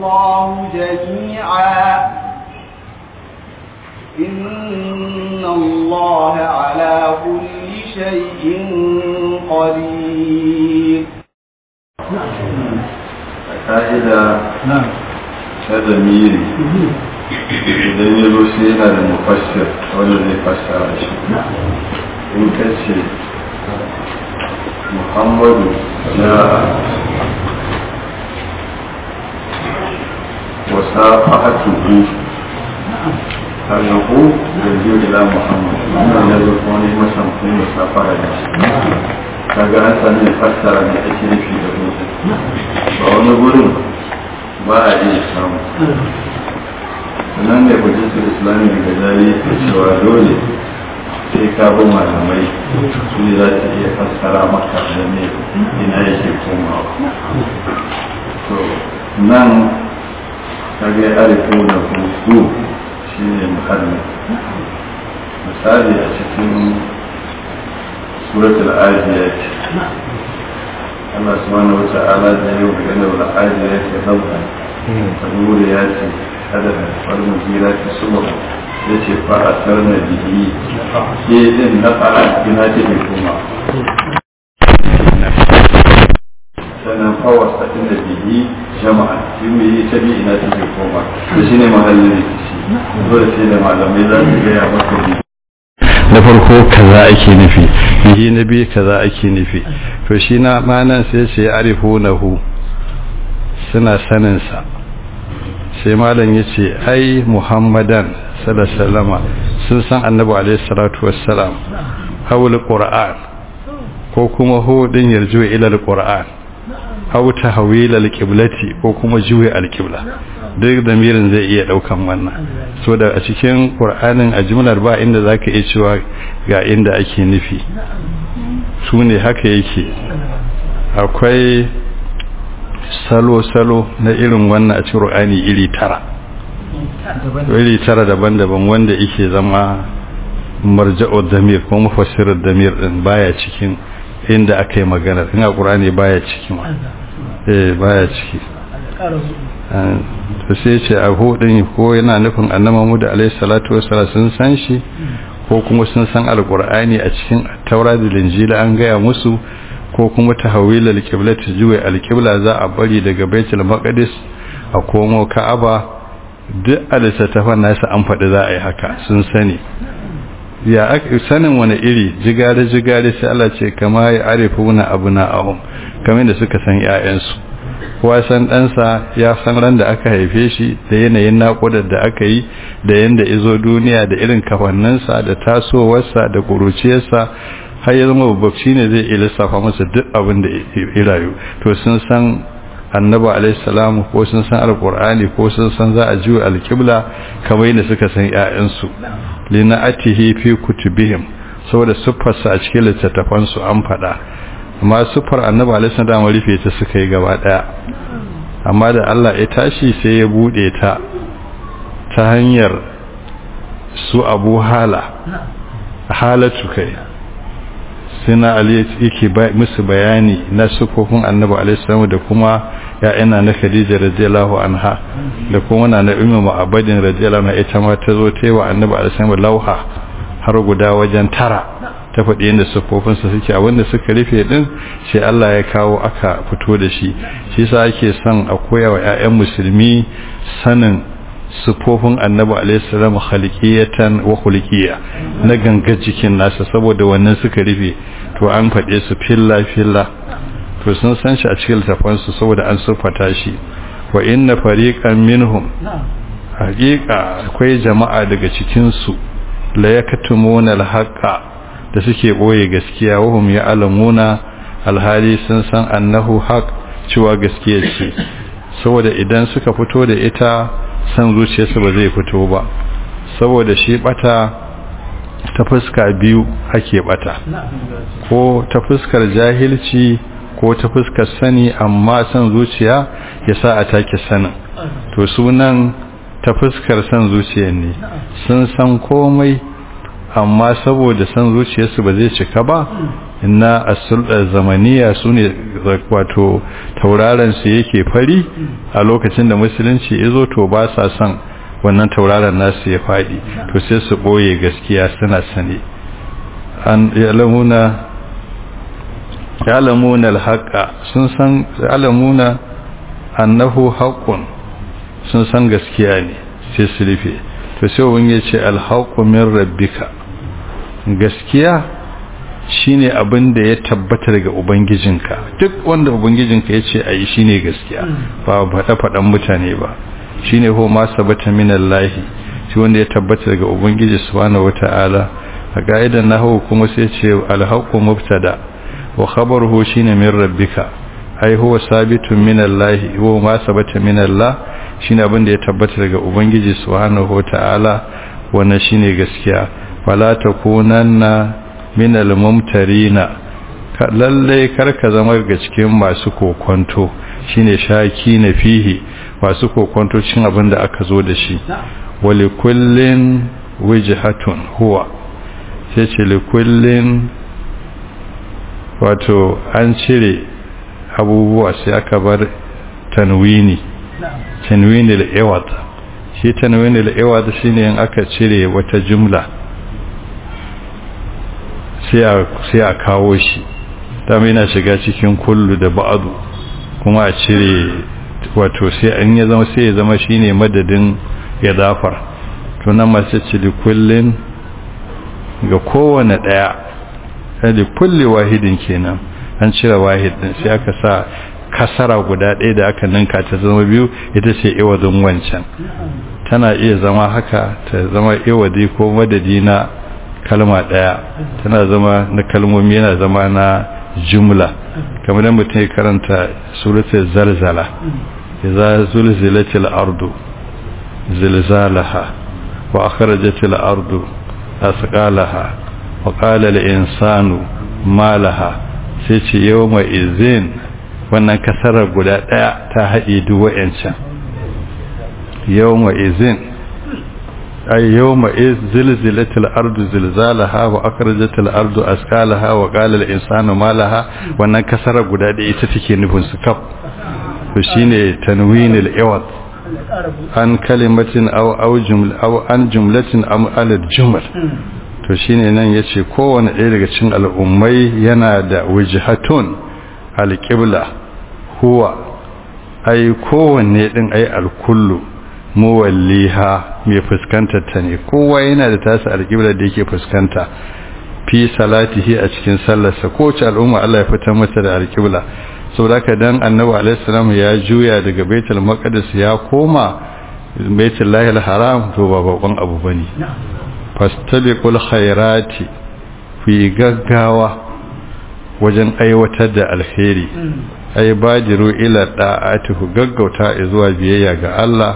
الله جميعا إن الله على كل شيء قدير ka'ida ta zamiri idan ya zo sai yana da mufassir wanda zai fassara shi in ka ce muhammadu ya wasa fa'atuhu hannahu da biyu ila muhammadu wannan ya zo kuma ne masan kuma musafara da shi kaga an sami fassara ne ake nufi da mutum ba wani gurin ba a iya samu sannan da hujjatar islami daga jari ke cewa dole sai ka bi malamai su ne za ta iya fassara maka da ne ina yake komawa to nan kaga ya arifu da hutu shi ne muhalli misali a cikin suratul ajiyat Allah subhanahu wa ta'ala da yau magana wal ajiyat nabha al-muriyat hadaha wal mujirat subha yace fa asarna bihi ke din na fara ina ce mai kuma sannan fawas ta inda bihi jama'a shi mai yi ta bi ina ce mai kuma da shi ne mahallin rikici dole sai da malamai za su gaya maka bi na farko kaza ake nufi bihi na biyu kaza ake nufi to shi na manan sai ce arifunahu suna sanin sa sai malam yace ai muhammadan sallallahu sun san annabi alaihi salatu wassalam hawul qur'an ko kuma hu din yarju ila alquran aw tahwil alqiblati ko kuma juwi alqibla duk damirin zai iya daukan wannan so da a cikin qur'anin a jumlar ba inda zaka iya cewa ga inda ake nufi su ne haka yake akwai salo-salo na irin wannan a cikin qur'ani iri tara iri tara daban-daban wanda yake zama marja'u damir ko mufassirar damir din baya cikin inda aka yi magana in a qur'ani baya cikin eh baya ciki to sai ce a hudin ko yana nufin annama mu da alaihi salatu wassalam sun san shi ko kuma sun san alqur'ani a cikin taura da linjila an gaya musu ko kuma tahawil alqiblati juwa alqibla za a bari daga baitul maqdis a komo ka'aba duk alisatafan nasu an faɗi za a yi haka sun sani ya sanin wani iri jigare jigare sai Allah ce kama ya arifuna abuna ahum kamar da suka san 'ya'yansu kowa san ɗansa ya san ran da aka haife shi da yanayin naƙudar da aka yi da yanda izo duniya da irin kafanninsa da tasowarsa da ƙuruciyarsa har ya zama babbaci ne zai iya lissafa masa duk abin da ya rayu to sun san annabi alaihi salamu ko sun san alqur'ani ko sun san za a juya alqibla kamar yadda suka san ƴaƴansu lina'atihi fi kutubihim saboda siffarsa a cikin littattafansu an faɗa amma siffar annabi alaihi salamu rufe ta suka yi gaba daya amma da Allah ya tashi sai ya bude ta ta hanyar su Abu Hala halatu kai sina Ali yake musu bayani na sufofin annabi alaihi salamu da kuma ya'ina na Khadija radiyallahu anha da kuma na na Ummu Abadin radiyallahu anha ita ma ta zo ta yi wa annabi alaihi salamu lauha har guda wajen tara ta faɗi yadda siffofinsa suke a wanda suka rufe din sai Allah ya kawo aka fito da shi shi sa ake son a koya wa 'ya'yan musulmi sanin siffofin annabi alaihissalam khaliqiyatan wa khuluqiyya na gangar jikin nasa saboda wannan suka rufe to an faɗe su filla filla to sun san shi a cikin littafansu saboda an siffata shi wa inna fariqan minhum haƙiƙa akwai jama'a daga cikin su la yaktumuna al-haqqa da suke boye gaskiya wahum ya alamuna alhali sun san annahu haq cewa gaskiya ce saboda idan suka fito da ita san zuciyarsu ba zai fito ba saboda shi bata ta fuska biyu ake bata ko ta fuskar jahilci ko ta fuskar sani amma san zuciya ya sa a take sanin to sunan ta fuskar san zuciya ne sun san komai amma saboda san zuciyarsu ba zai cika ba na asulɗar zamaniya su ne wato tauraron su yake fari a lokacin da musulunci ya zo to ba sa son wannan tauraron nasu ya faɗi to sai su ɓoye gaskiya suna sane an yalamuna yalamuna alhaqa sun san yalamuna annahu haqqun sun san gaskiya ne sai su rufe to sai wani ya ce alhaqqu min rabbika gaskiya shine abin da ya tabbata daga ubangijinka duk wanda ubangijinka ya ce ayi shine gaskiya ba faɗa faɗan mutane ba shine ho ma sabata min Allah shi wanda ya tabbata daga ubangiji subhanahu wataala a ga'idan nahwu kuma sai ce alhaqqu mubtada wa khabaruhu shine min rabbika ai huwa sabitun min Allah huwa ma sabata min Allah shine abin da ya tabbata daga ubangiji subhanahu wataala wannan shine gaskiya fala takunanna min al-mumtarina lalle karka zama ga cikin masu kokonto shine shaki na fihi masu kokonto cikin abin da aka zo da shi wali kullin wijhatun huwa sai ce li kullin wato an cire abubuwa sai aka bar tanwini tanwini al-iwad shi tanwini al-iwad shine in aka cire wata jumla sai a kawo shi dama yana shiga cikin kullu da ba'adu kuma a cire wato sai an ya zama sai ya zama shine madadin ya zafar to nan masu cili kullin ga kowane daya da kulli wahidin kenan an cire wahid din sai aka sa kasara guda ɗaya da aka ninka ta zama biyu ita ce iwadin wancan tana iya zama haka ta zama iwadi ko madadi na kalma ɗaya tana zama na kalmomi yana zama na jumla kamar mutum ya karanta suratul zalzala idza zulzilatil ardu zilzalaha wa akhrajatil ardu asqalaha wa qala al insanu ma laha sai ce yawma izin wannan kasarar guda daya ta haɗe duk wa'ancan yawma izin ay yawma iz zilzilatil ardu zilzalaha wa akhrajatil ardu asqalaha wa qala al insanu ma laha wannan kasarar guda daya ita take nufin su kaf to shine tanwinul iwad an kalimatin aw aw jumla aw an jumlatin am al jumal to shine nan yace kowanne ɗaya daga cikin al'ummai yana da wajhatun alqibla huwa ai kowanne din ai alkullu muwalliha mai fuskantar ta ne kowa yana da tasa alqibla da yake fuskanta fi salatihi a cikin sallarsa kowace al'umma Allah ya fitar mata da alqibla saboda haka dan annabi alaihi salam ya juya daga baitul maqdis ya koma baitul lahil haram to ba bakon abu bane fastabiqul khairati fi gaggawa wajen aiwatar da alheri ai bajiru ila da'atihu gaggauta zuwa biyayya ga Allah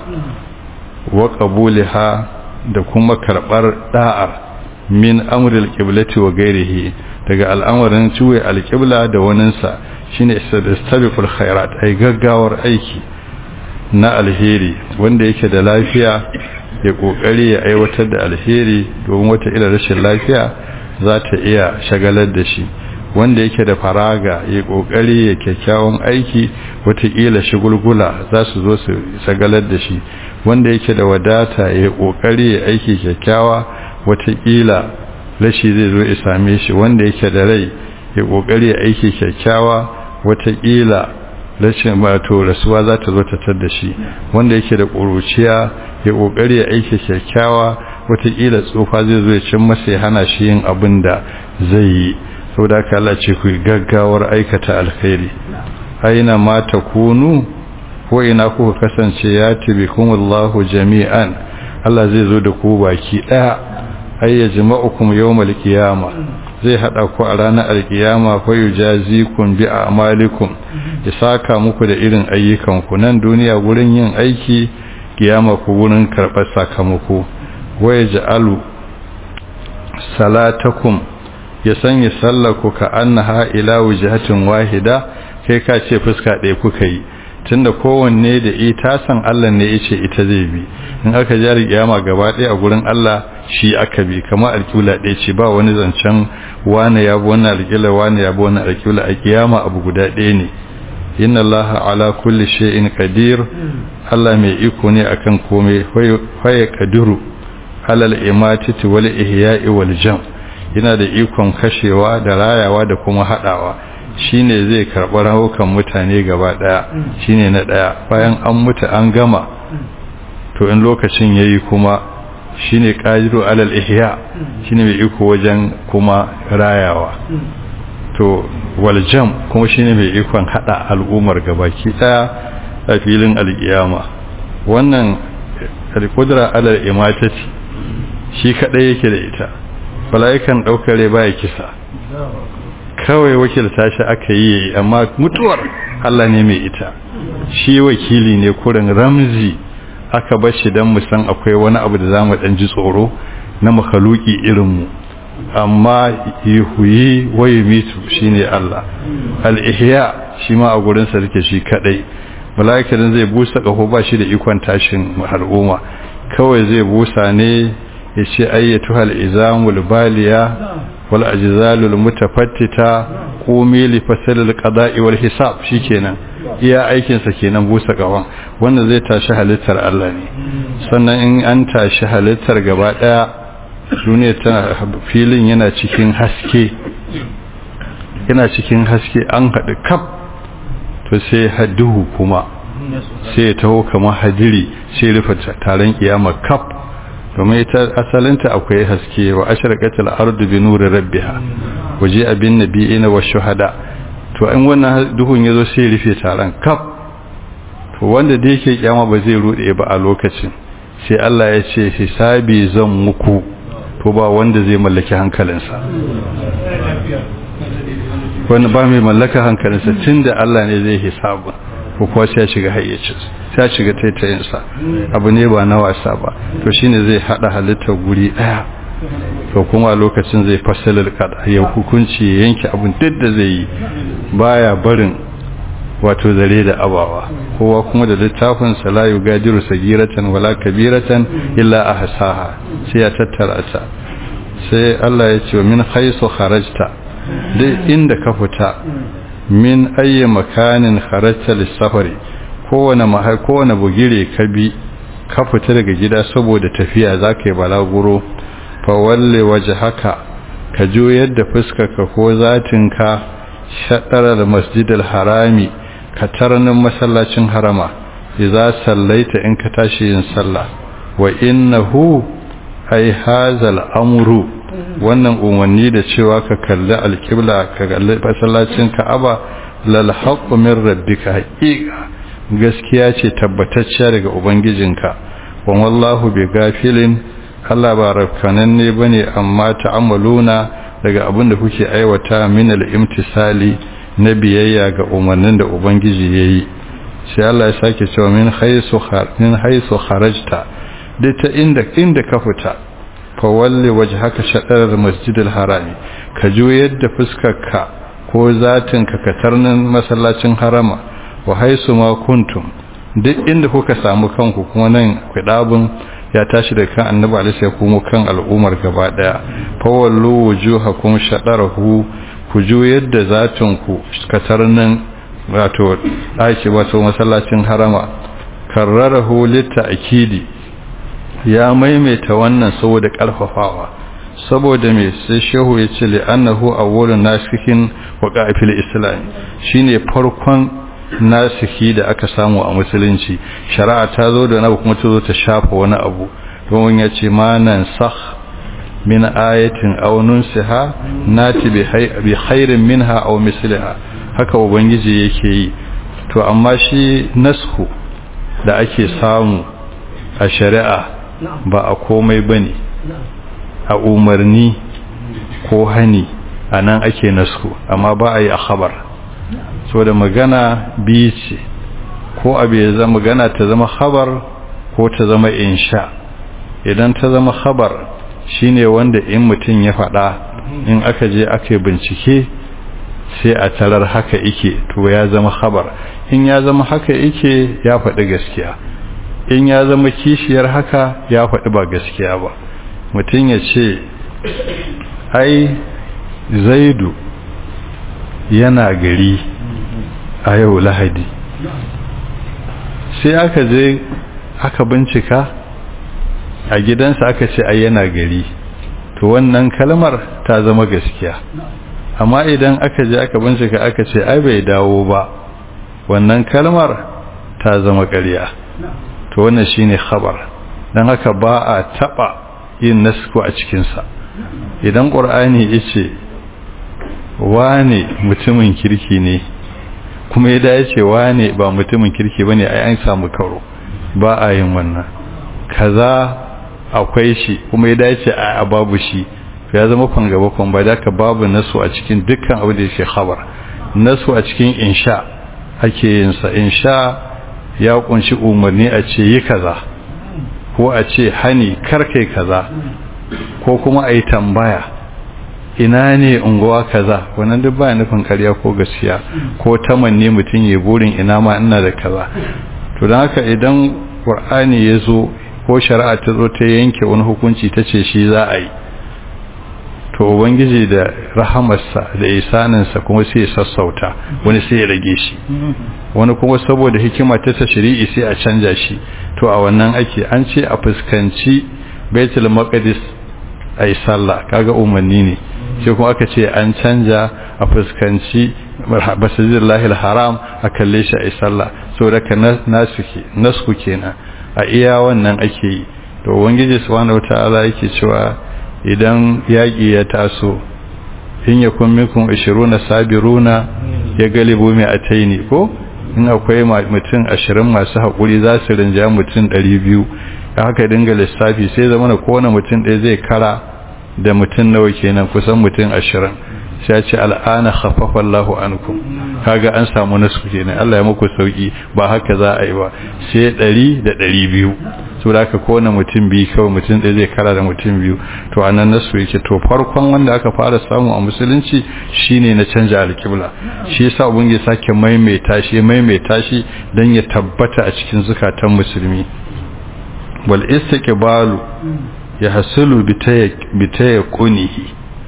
wa qabuliha da kuma karbar da'ar min amril qiblati wa ghairihi daga al'amarin ciwe alqibla da waninsa shine istabiqul khairat ai gaggawar aiki na alheri wanda yake da lafiya ya kokari ya aiwatar da alheri domin wata ila rashin lafiya za ta iya shagalar da shi wanda yake da faraga ya kokari ya kyakkyawan aiki wataƙila shigulgula za su zo su shagalar da shi wanda yake da wadata ya kokari ya aiki kyakkyawa wataƙila rashi zai zo ya same shi wanda yake da rai ya kokari ya aiki kyakkyawa wataƙila rashin wato rasuwa za ta zo ta tar da shi wanda yake da ƙuruciya ya kokari ya aiki kyakkyawa wataƙila tsufa zai zo ya cin masa ya hana shi yin abin da zai yi saboda haka Allah ce ku gaggawar aikata alkhairi aina ma takunu ko ina kuka kasance ya tibikum Allahu jami'an Allah zai zo da ku baki daya ay yajma'ukum yawmal qiyamah zai hada ku a ranar alkiyama fa yujazikum bi a'malikum ya saka muku da irin ayyukan ku nan duniya gurin yin aiki kiyama ku gurin karbar sakamako wa yaj'alu salatakum ya sanya sallaku ka annaha ila wujhatin wahida kai ka ce fuska ɗaya kuka yi tunda kowanne da ita san Allah ne yace ita zai bi in aka jari kiyama gaba ɗaya a gurin Allah shi aka bi kamar alƙibla ɗaya ce ba wani zancen wani ya bi wannan alƙibla wani ya bi wannan alƙibla a kiyama abu guda ɗaya ne inna Allah ala kulli shay'in qadir Allah mai iko ne akan komai faye kadiru alal imatati wal ihya'i wal jam yana da ikon kashewa da rayawa da kuma hadawa shine zai karɓi rahukan mutane gaba daya shine na daya bayan an mutu an gama to in lokacin yayi kuma shine qadiru alal ihya shine mai iko wajen kuma rayawa to wal jam kuma shine mai ikon hada al'ummar gabaki daya a filin alkiyama wannan alqudra alal imatati shi kadai yake da ita mala'ikan daukare baya kisa kawai wakilta shi aka yi amma mutuwar Allah ne mai ita shi wakili ne kurin ramzi aka bar shi dan mu san akwai wani abu da zamu dan ji tsoro na makhluki irin mu amma yuhuyi wa yumitu shine Allah al-ihya shi ma a gurin sa rike shi kadai mala'ikan zai busa kaho ba shi da ikon tashin al'umma kawai zai busa ne ya ce ayyatu hal izamul baliya wal ajzalul mutafattita qumi li fasal al qada'i wal hisab shikenan iya aikin sa kenan busa gawan wannan zai tashi halittar Allah ne sannan in an tashi halittar gaba daya duniya tana filin yana cikin haske yana cikin haske an haɗu kaf to sai hadduhu kuma sai ya taho kamar hadiri sai rufe taron kiyama kaf domin ita asalinta akwai haske wa asharqatil ardu bi nuri rabbiha waje abin nabiyina wa shuhada to in wannan duhun yazo sai rufe taron kaf to wanda da yake kiyama ba zai rude ba a lokacin sai Allah ya ce hisabi zan muku to ba wanda zai mallaki hankalinsa wani ba mai mallaka hankalinsa tunda Allah ne zai hisabu ko kuwa sai ya shiga hayyacinsa sai ya shiga taitayinsa abu ne ba na wasa ba to shine zai hada halittar guri daya to kuma lokacin zai fasalar kada ya hukunci ya yanke abin duk da zai yi baya barin wato zare da abawa kowa kuma da littafin sa la yugadiru sagiratan wala kabiratan illa ahsaha sai ya tattara ta sai Allah ya ce min haisu kharajta duk inda ka fita min ayyi makanin kharajta lis-safari kowane mahai kowane bugire ka bi ka fita daga gida saboda tafiya zaka yi balaguro fa walle wajhaka ka juyar da fuskarka ko zatinka shadarar masjidil harami ka tarnin masallacin harama idza sallaita in ka tashi yin sallah wa innahu ay hazal amru wannan umarni da cewa ka kalli alƙibla ka kalli masallacin ka'aba lal haqqu min rabbika haqiqa gaskiya ce tabbatacciya daga ubangijinka wa wallahu bi gafilin Allah ba rafkanan ne bane amma ta'amaluna daga abin da kuke aiwata min al-imtisali na biyayya ga umarnin da ubangiji yayi sai Allah ya sake cewa min haythu min haythu kharajta duk ta inda inda ka fita fa walli wajhaka shatrar masjidil harami ka juyar da fuskarka ko zatin ka katarnin masallacin harama wa haisu ma kuntum duk inda kuka samu kanku kuma nan kudabun ya tashi da kan annabi alaihi ya kuma kan al'ummar gaba daya fa wallu wujuhakum shatarahu ku juyar da zatin ku katarnin wato daki wato masallacin harama karrarahu litta'kidi ya maimaita wannan saboda karfafawa saboda me sai shehu ya ce li annahu awwalun nasikin wa qa'ifil islam shine farkon nasiki da aka samu a musulunci shari'a ta zo da nabu kuma ta zo ta shafa wani abu don ya ce ma nan sakh min ayatin aw nunsiha nati bi khairin minha aw misliha haka ubangiji yake yi to amma shi nasku da ake samu a shari'a ba a komai bane a umarni ko hani anan ake nasku amma ba a yi a khabar so da magana biyu ce ko abu ya zama magana ta zama khabar ko ta zama insha idan ta zama khabar shine wanda in mutum ya faɗa in aka je aka yi bincike sai a tarar haka ike to ya zama khabar in ya zama haka ike ya faɗi gaskiya in ya zama kishiyar haka ya faɗi ba gaskiya ba mutum ya ce ai zaidu yana gari a yau lahadi sai aka je aka bincika a gidansa aka ce ai yana gari to wannan kalmar ta zama gaskiya amma idan aka je aka bincika aka ce ai bai dawo ba wannan kalmar ta zama ƙarya to wannan shine khabar dan haka ba a taba yin nasku a cikin sa idan qur'ani yace wane mutumin kirki ne kuma ya dace wane ba mutumin kirki bane ai an samu karo ba a yin wannan kaza akwai shi kuma ya dace a babu shi ya zama kwan gaba kwan ba da ka babu nasu a cikin dukkan abu da yake khabar nasu a cikin insha ake yin sa insha ya kunshi umarni a ce yi kaza ko a ce hani karkai kaza ko kuma a yi tambaya ina ne unguwa kaza wannan duk baya nufin karya ko gaskiya ko tamanni mutum ya burin ina ma ina da kaza to don haka idan qur'ani ya zo ko shari'a ta zo ta yanke wani hukunci ta ce shi za a yi to ubangiji da rahamarsa da isaninsa kuma sai ya sassauta wani sai ya rage shi wani kuma saboda hikima ta tashri'i sai a canja shi to a wannan ake an ce a fuskanci baitul maqdis ai sallah kaga umarni ne sai kuma aka ce an canja a fuskanci masjidillahi haram a kalle shi ai sallah saboda ka nasu ke nasku kenan a iya wannan ake yi to ubangiji subhanahu wataala yake cewa idan yaƙi ya taso in ya kun mikun ishiruna sabiruna ya galibu mai ataini ko in akwai mutum ashirin masu haƙuri za su rinja mutum ɗari biyu ya haka dinga lissafi sai zama na kowane mutum ɗaya zai kara da mutum nawa kenan kusan mutum ashirin sai ya ce al'ana khaffafa Allahu ankum kaga an samu nasu kenan Allah ya muku sauki ba haka za a yi ba sai ɗari da ɗari biyu so da aka kowane mutum biyu kawai mutum ɗaya zai kara da mutum biyu to a nan nasu yake to farkon wanda aka fara samu a musulunci shine na canja alkibla shi yasa ubangiji sake maimaita shi maimaita shi dan ya tabbata a cikin zukatan musulmi wal istiqbalu ya hasulu bi tayaqqunihi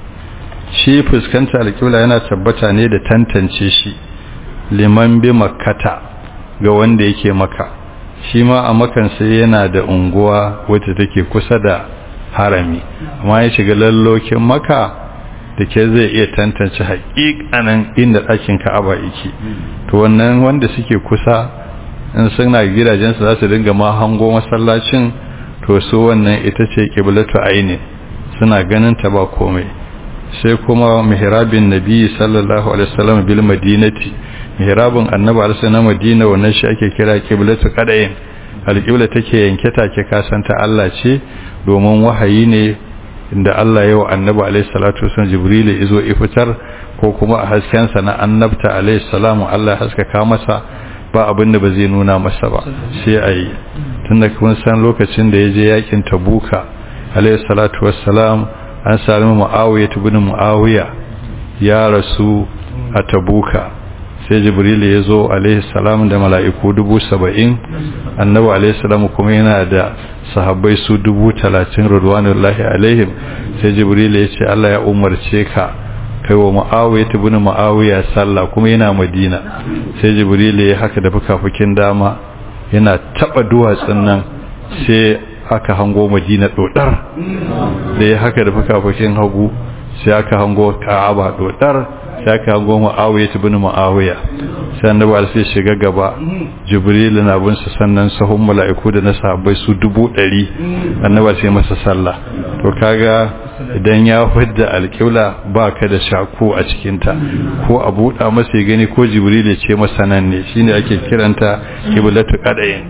shi fuskanta alkibla yana tabbata ne da tantance shi liman bi makkata ga wanda yake maka shi ma a makan sai yana da unguwa wacce take kusa da harami amma ya shiga lallokin maka da ke zai iya tantance haƙiƙanin inda ɗakin ka'aba yake to wannan wanda suke kusa in suna gidajensu za su dinga ma hango masallacin to su wannan ita ce kiblatu aini suna ganin ta ba komai sai kuma mihrabin nabi sallallahu alaihi wasallam bil madinati mihrabun annabi alaihi na madina wannan shi ake kira qiblatu qadayin alqibla take yanke take kasanta Allah ce domin wahayi ne inda Allah ya wa annabi alaihi salatu wasallam jibril izo ifitar ko kuma a hasken sa na annabta alaihi salamu Allah ya haskaka masa ba abin da ba zai nuna masa ba sai ayi tunda kun san lokacin da yaje yakin tabuka alaihi salatu wassalam an sami muawiya ibn muawiya ya rasu a tabuka sai jibril ya zo alaihi salam da mala'iku dubu saba'in annabi alaihi salam kuma yana da sahabbai su dubu talatin rudwanullahi alaihim sai jibril ya ce Allah ya umarce ka kai wa mu'awiya ibn mu'awiya sallah kuma yana madina sai jibril ya haka da fukafukin dama yana taba duwatsun nan sai aka hango madina dodar da ya haka da fukafukin hagu sai aka hango ka'aba dodar sai aka hango mu'awiya ibn mu'awiya sai annabi sai shiga gaba jibril na bin sa sannan sahun mala'iku da na sahabbai su dubu ɗari annabi sai masa sallah to kaga idan ya fidda alƙibla ba ka da shaku a cikinta ko a buɗa masa ya gani ko jibril ya ce masa nan ne shine ake kiranta kiblatu qadayin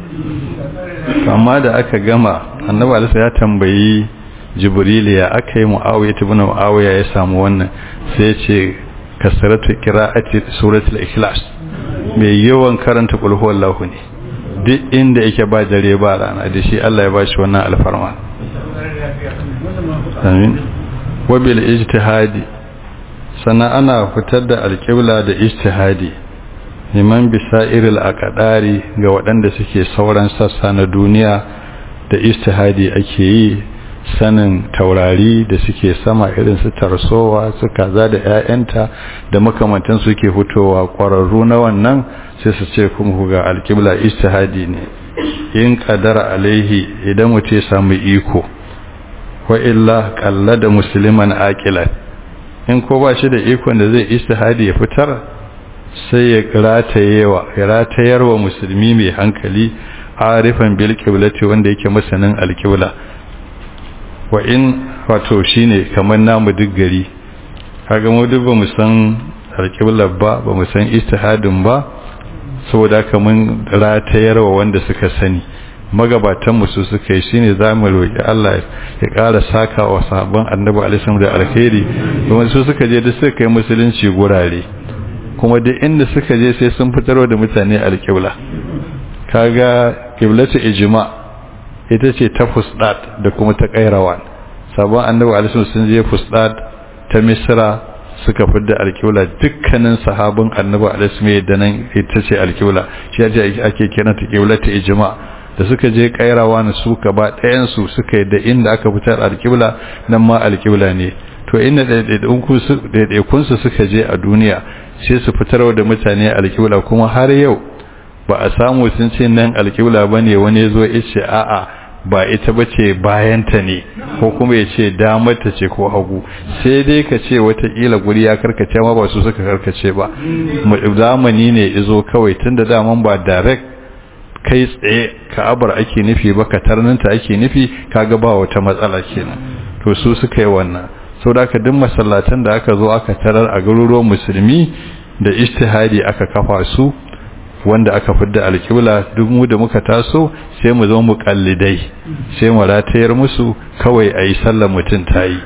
amma da aka gama annabi alisa ya tambayi jibril ya aka yi muawiya ibn muawiya ya samu wannan sai ya ce kasaratu qira'ati suratul ikhlas mai yawan karanta qul huwallahu ne duk inda yake ba dare ba rana da shi Allah ya bashi wannan alfarma amin wa bil ijtihadi sannan ana fitar da alƙibla da ijtihadi liman bisa'iril aqdari ga waɗanda suke sauran sassa na duniya da ijtihadi ake yi sanin taurari da suke sama irin su tarsowa su kaza da 'ya'yanta da makamantan suke fitowa ƙwararru na wannan sai su ce kuma ga alƙibla ijtihadi ne in qadara alaihi idan mutum ya samu iko wa illa qallada musliman aqilan in ko ba shi da ikon da zai ijtihadi ya fitar sai ya ratayewa ya ratayarwa musulmi mai hankali arifan bil qiblati wanda yake masanin alqibla wa in wato shine kamar namu duk gari kaga mu duk ba mu san alqibla ba ba mu san ijtihadin ba saboda haka mun ratayarwa wanda suka sani magabatan mu su suka yi shine zamu roki Allah ya ƙara saka wa sahabban Annabi alaihi da alkhairi kuma su suka je da suka kai musulunci gurare kuma duk inda suka je sai sun fitarwa da mutane alƙibla kaga qiblatu ijma ita ce ta fusdat da kuma ta qairawan sabon Annabi alaihi sun je fusdat ta Misra suka fidda alƙibla dukkanin sahabban Annabi alaihi da nan ita ce alƙibla shi ake kiranta qiblatu ijma' da suka je kairawa na su gaba ɗayansu suka yi da inda aka fitar alƙibla nan ma alƙibla ne to inda ɗaiɗaikunsu suka je a duniya sai su fitar da mutane alƙibla kuma har yau ba a samu sun ce nan alƙibla ba ne wani zo ya ce a'a ba ita ba ce bayanta ne ko kuma ya ce damarta ce ko hagu sai dai ka ce watakila guri ya karkace ma ba su suka karkace ba zamani ne izo kawai tun da daman ba direct kai tsaye ka'abar ake nufi ba ka tarninta ake nufi kaga ba wata matsala kenan to su suka yi wannan sau da aka duk masallatan da aka zo aka tarar a garuruwan musulmi da ijtihadi aka kafa su wanda aka fidda alƙibla duk mu da muka taso sai mu zama muƙallidai sai mu ratayar musu kawai a yi sallar mutum ta yi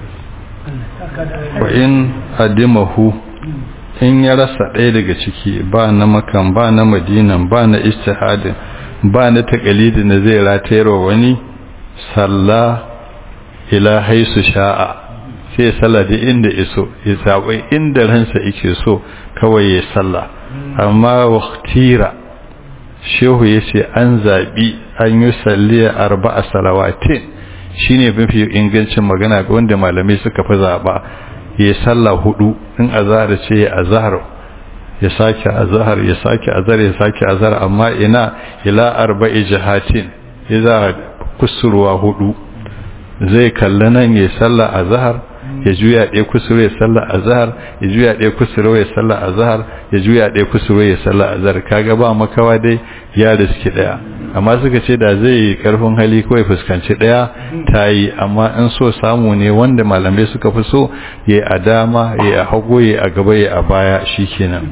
wa in adimahu in ya rasa ɗaya daga ciki ba na makan ba na madinan ba na istihadin ba na takalidin da zai ratayar wa wani salla ila haisu sha'a sai salla da inda iso ya zaɓi inda ransa yake so kawai ya salla amma waktira shehu ya ce an zaɓi an yi salliya arba a salawatin shine mafi ingancin magana ga wanda malamai suka fi zaɓa ya salla hudu in azhar ce ya azhar ya sake azhar ya sake azhar ya sake azhar amma ina ila arba'i jihatin idza kusurwa hudu zai kalla nan ya salla azhar ya juya ɗaya kusurwa ya salla azhar ya juya ɗaya kusurwa ya salla azhar ya juya ɗaya kusurwa ya salla azhar kaga ba makawa dai ya riski daya amma suka ce da zai karfin hali kawai fuskanci daya ta yi amma in so samu ne wanda malamai suka fi so ya a dama ya a hagu ya a gaba ya a baya shi kenan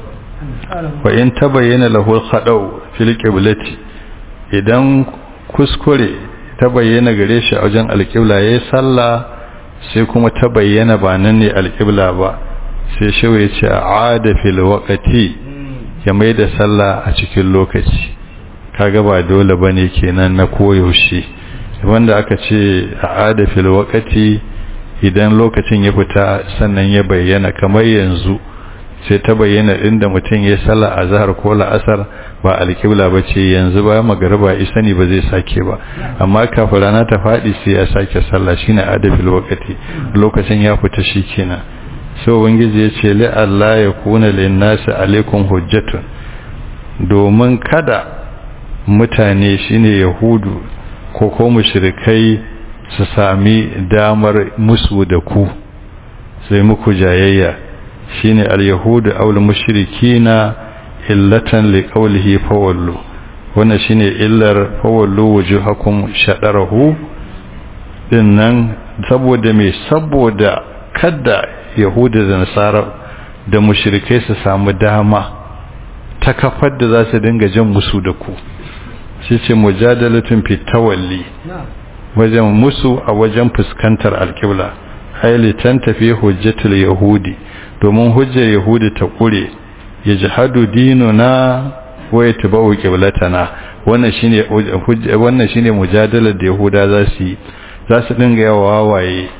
wa in ta bayyana lahul khadau fil qiblati idan kuskure ta bayyana gare shi a wajen alqibla yayi sallah sai kuma ta bayyana ba nan ne alqibla ba sai shawo ya ce aada fil waqti ya mai da sallah a cikin lokaci kaga ba dole bane kenan na koyaushe wanda aka ce a adafil wakati idan lokacin ya fita sannan ya bayyana kamar yanzu sai ta bayyana inda mutum ya sallah a zahar ko la'asar ba alkibla ba ce yanzu ba magariba isani ba zai sake ba amma kafin rana ta faɗi sai ya sake sallah shine adafil wakati lokacin ya fita shi kenan sai ubangiji ya ce li Allah ya kuna lin nasi alaikum hujjatun domin kada mutane shine yahudu ko ko mushrikai su sami damar musu da ku sai muku jayayya shine al-yahudu aw al-mushrikina illatan liqawlihi fawallu wannan shine illar fawallu wujuhakum shadarahu dinnan saboda me saboda kada yahudu da nasara da mushrikai su samu dama ta kafar da za su dinga jan musu da ku shi ce mujadalatun fi tawalli wajen musu a wajen fuskantar alkibla haili tan tafi hujjatul yahudi domin hujjar yahudi ta kure ya jihadu dinuna wa yatba'u qiblatana wannan shine wannan shine mujadalar da yahuda za su yi za su dinga yawa wawaye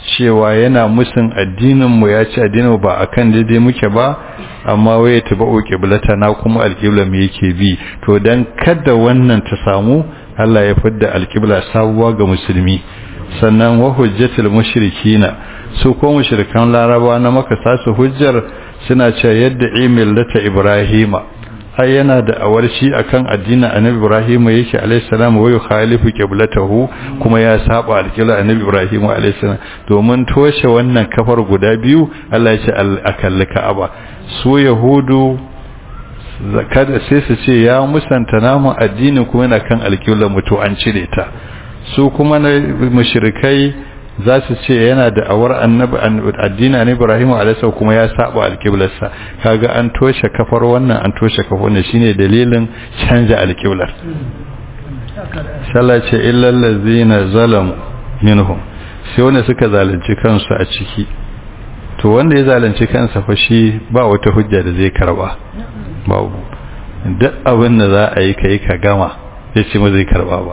cewa yana musun addinin mu ya ce addinin ba akan daidai muke ba amma waye tabau qiblata na kuma alqibla mu yake bi to dan kada wannan ta samu Allah ya fidda alqibla sabuwa ga musulmi sannan wa hujjatul mushrikina su ko mushrikan laraba na maka sasu hujjar suna cewa yadda imillata ibrahima ai yana da awarshi akan addinin annabi ibrahim yake alayhi salam wa yukhalifu qiblatahu kuma ya saba alqibla annabi ibrahim alayhi salam domin toshe wannan kafar guda biyu Allah ya ce akalli ka'aba su yahudu kada sai su ce ya musanta namu addinin kuma yana kan alqibla mutu an cire ta su kuma na mushrikai za su ce yana da awar annabi addina ne Ibrahim alayhi kuma ya saba alqiblarsa kaga an toshe kafar wannan an toshe kafar wannan shine dalilin canja alqiblar sallah ce illal ladzina zalamu minhum sai wanda suka zalunci kansu a ciki to wanda ya zalunci kansa fa shi ba wata hujja da zai karba babu duk abin da za a yi kai ka gama ya ce ma zai karba ba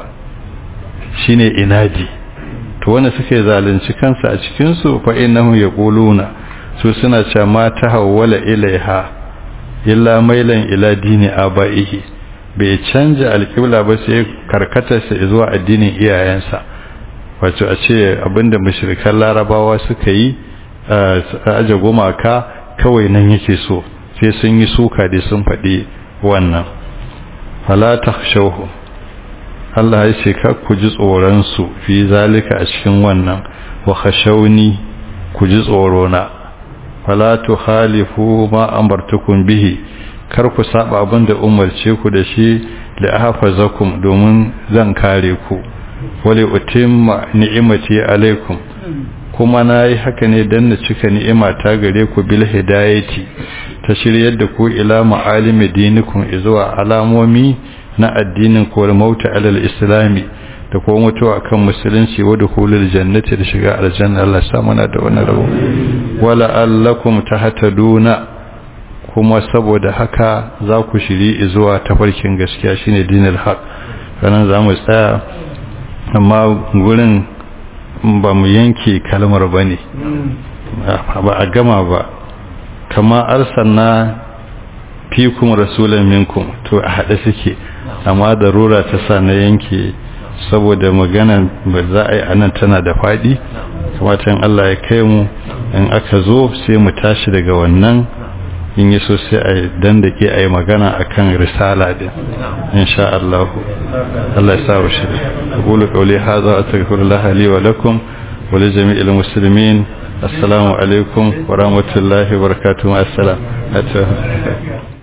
shine inadi to wanda suke zalunci kansa a cikin su fa innahum yaquluna su suna cewa ma tahawwala ilaiha illa mailan ila dini abaihi bai canja alƙibla ba sai karkata sa zuwa addinin iyayensa wato a ce abinda mushrikan larabawa suka yi aje gumaka kawai nan yake so sai sun yi suka da sun faɗi wannan fala takhshawhu Allah ya ce ka ku ji tsoron su fi zalika a cikin wannan wa khashawni ku ji tsoro na fala tukhalifu ma amartukum bihi kar ku saba abin da umarce ku da shi li ahfazakum domin zan kare ku wali utimma ni'imati alaikum kuma nayi haka ne dan na cika ni'ima ta gare ku bil hidayati ta shiryar da ku ila ma'alimi dinikum zuwa alamomi na addinin ko mauta alal islami da kuma mutuwa kan musulunci wa dukhulul jannati da shiga aljanna Allah ya mana da wannan rabo wala allakum tahtaduna kuma saboda haka za ku shiri zuwa tafarkin gaskiya shine dinul haq sanan za mu tsaya amma gurin ba mu yanke kalmar bane ba a gama ba kama arsalna fikum rasulan minkum to a hade suke amma darura ta sa na yanke saboda magana ba za a yi anan tana da fadi kamata Allah ya kai mu in aka zo sai mu tashi daga wannan in yi so sai a dandake a yi magana a kan risala din insha Allah Allah ya sa wa shi ƙulu ƙauli haza a tagfir lahali wa lakum wa li jami'il muslimin assalamu alaikum wa rahmatullahi wa barakatuhu assalam